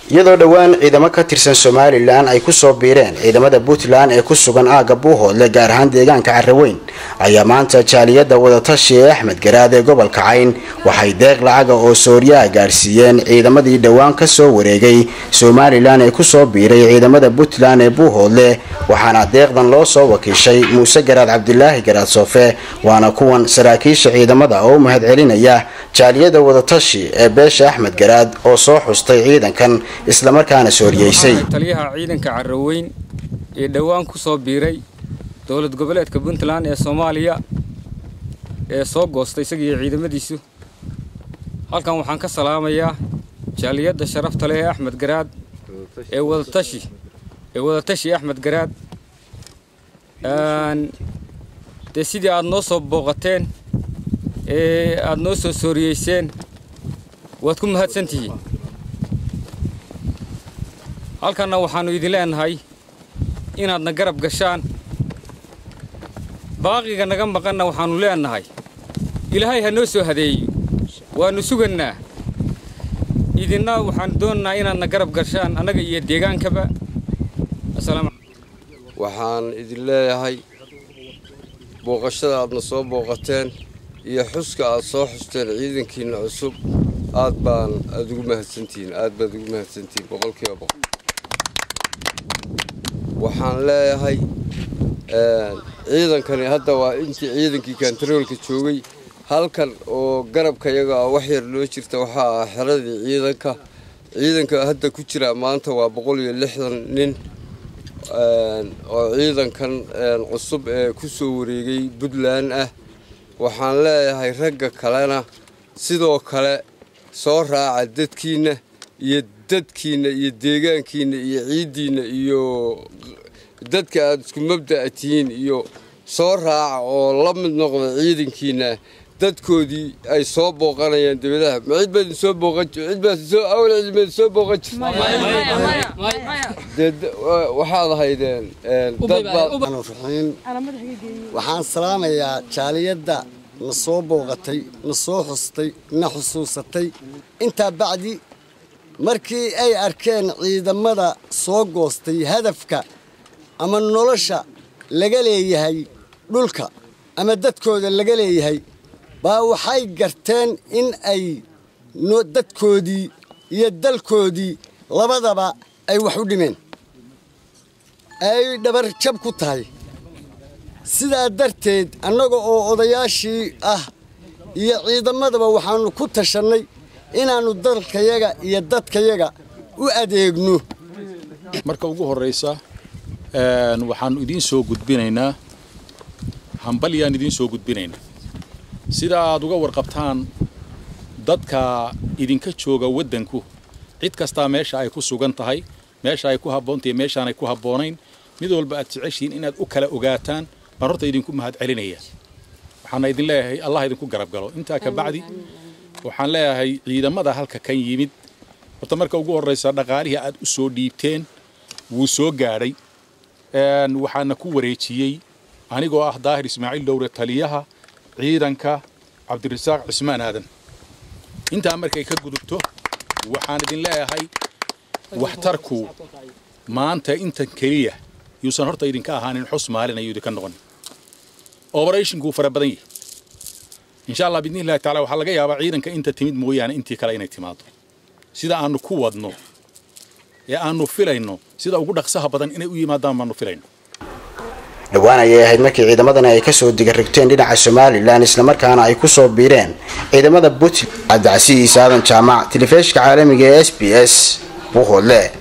iyadoo dhowaan ciidamo ka tirsan somalilan ay kusoo biireen ciidamada puntland ee ku sugan aagga buuhoodle gaar ahaan deegaanka carraweyn ayaa maanta jaaliyadda wadatashi ee axmed garaad ee gobolka cayn waxay deeq lacaga oo sooriyaha gaadhsiiyeen ciidamadii dhowaan kasoo wareegay somalilan ee kusoo biiray ciidamada puntland ee buuhoodle waxaana deeqdan loo soo wakiishay muuse garaad cabdilaahi garaad soofe waana kuwan saraakiisha ciidamada oo u mahad celinaya jaaliyadda wadatashi ee beesha axmed garaad oo soo xustay ciidankan islamarkaana sooriyeysay taliyaha ciidanka carraweyn ee dhowaan ku soo biiray dowlad goboleedka puntland ee soomaaliya ee soo goostay isagiiyo ciidamadiisu halkan waxaan ka salaamayaa jaaliyadda sharafta leh ee axmed garaad ee wadatashi ee wadatashi axmed garaad dee sidii aada noo soo booqateen ee aada noo soo sooriyeyseen waad ku mahadsantihiin halkanna waxaannu idin leenahay inaadna garab gashaan baaqiga naga maqanna waxaannu leenahay ilaahay ha noo soo hadeeyo waannu sugannaa idinna waxaan doonaynaa inaadna garab gashaan annaga iyo deegaankaba waxaan idin leeyahay booqashada aadna soo booqateen iyo xuska aad soo xusteen ciidankiinna cusub aad baan aad ugu mahadsantihiin aad baad ugu mahadsantihiin boqolkiiba boqol waxaan leeyahay ciidankani hadda waa intii ciidankii kantaroolka joogay halkan oo garabka yaga ah wax yar loo jirta waxaa ah xeradii ciidanka ciidanka hadda ku jira maanta waa boqol iyo lixdan nin oo ciidankan cusub ee ku soo wareegay puntland ah waxaan leeyahay ragga kalena sidoo kale soo raaca dadkiinna iyo dadkiinna iyo deegaankiinna iyo ciiddiinna iyo dadka aada isku mabda'a tihiin iyo soo raaca oo la mid noqda ciidankiinna dadkoodii ay soo booqanayaan dawladaha ma cid baad soo booqan cid baad soo awal cid baad soo booqan jirtay waxaad ahaydeen dad baad waxaan salaamayaa jaaliyadda na soo booqatay na soo xustay na xusuusatay intaa bacdi markii ay arkeen ciidamada soo goostay hadafka ama nolosha laga leeyahay dhulka ama dadkooda laga leeyahay baa waxay garteen in ay dadkoodii iyo dalkoodii labadaba ay wax u dhimeen ay dhabar jab ku tahay sidaa darteed annaga oo odayaashii ah iyo ciidamadaba waxaannu ku tashannay inaannu dalkayaga iyo dadkayaga u adeegno marka ugu horraysa waxaannu idiin soo gudbinaynaa hambalyaan idiin soo gudbinaynaa sida aad uga warqabtaan dadka idinka jooga waddanku cid kastaa meesha ay ku sugan tahay meesha ay ku habboontahay meeshaanay ku habboonayn mid walba aad jeceshihiin inaad u kala ogaataan baan horta idinku mahad celinaya waxaana idin leeyahay allah idinku garab galo intaa ka bacdi waxaan leeyahay ciidamada halka kan yimid horta marka ugu horraysa dhaqaalihii aad u soo dhiibteen wuu soo gaadhay waxaana ku wareejiyey anigoo ah daahir ismaaciil dhowre taliyaha ciidanka cabdirasaaq cismaan aadan intaa markay ka gudubto waxaan idin leeyahay waxtarku maanta intan keliya yuusan horta idinka ahaanin xus maalin ayuu idinka noqon oberatinkuu fara badan yahay insha allah bidni illahi tacala waxaa laga yaabaa ciidanka inta timid mooyaane intii kale inay timaado sida aanu ku wadno ee aanu filayno sida ugu dhaqsaha badan inay u yimaadaan baanu filayno dhowaan ayay ahayd markii ciidamadani ay kasoo digarrigteen dhinaca somalilan islamarkaana ay kusoo biireen ciidamada puntland cabdicasiis aadan jaamac telefishka caalamiga ee s b s buuhoodle